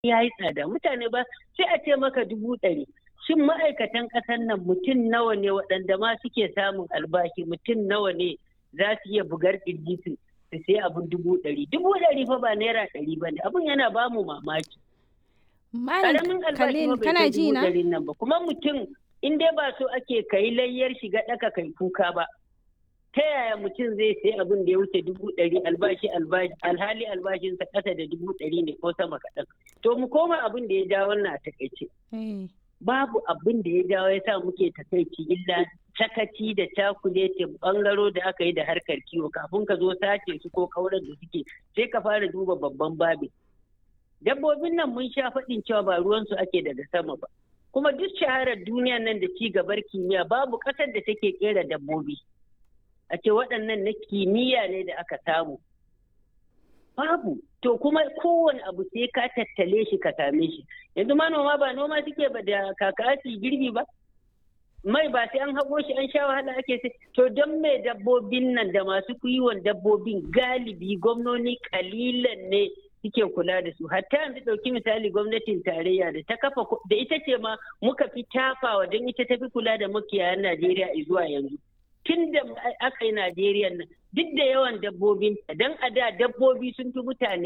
ya yi tsada mutane ba sai a ce maka dubu ɗari shin ma'aikatan ƙasar nan mutum nawa ne waɗanda ma suke samun albashi mutum nawa ne za su iya bugar ƙirji su su sai abin dubu ɗari dubu ɗari fa ba naira ɗari ba ne abin yana ba mu mamaki Malam Khalil kana ji na? nan ba kuma mutum in dai ba so ake kai layyar shiga ɗaka kai kuka ba ta yaya mutum zai sai abin da ya wuce dubu ɗari albashi albashi alhali albashinsa ƙasa da dubu ɗari ne ko sama kaɗan to mu koma abin da ya ja wannan a takaice babu abin da ya jawo ya sa muke takaici illa sakaci da cakulete bangaro da aka yi da harkar kiwo kafin ka zo sace su ko kauran da suke sai ka fara duba babban babin dabbobin nan mun sha faɗin cewa ba ruwansu ake daga sama ba kuma duk shaharar duniya nan da ci gabar kimiyya babu ƙasar da take kera dabbobi a ce waɗannan na kimiyya ne da aka samu babu to kuma kowane abu sai ka tattale shi ka same shi yanzu manoma ba noma suke ba da kaka girbi ba mai ba sai an haƙo shi an sha wahala ake sai to don mai dabbobin nan da masu kiwon dabbobin galibi gwamnoni kalilan ne suke kula da su hatta yanzu ɗauki misali gwamnatin tarayya da ta kafa da ita ce ma muka fi tafawa don ita ta fi kula da makiyayan najeriya zuwa yanzu tun da aka yi najeriya nan duk da yawan dabbobin don a da dabbobi sun fi mutane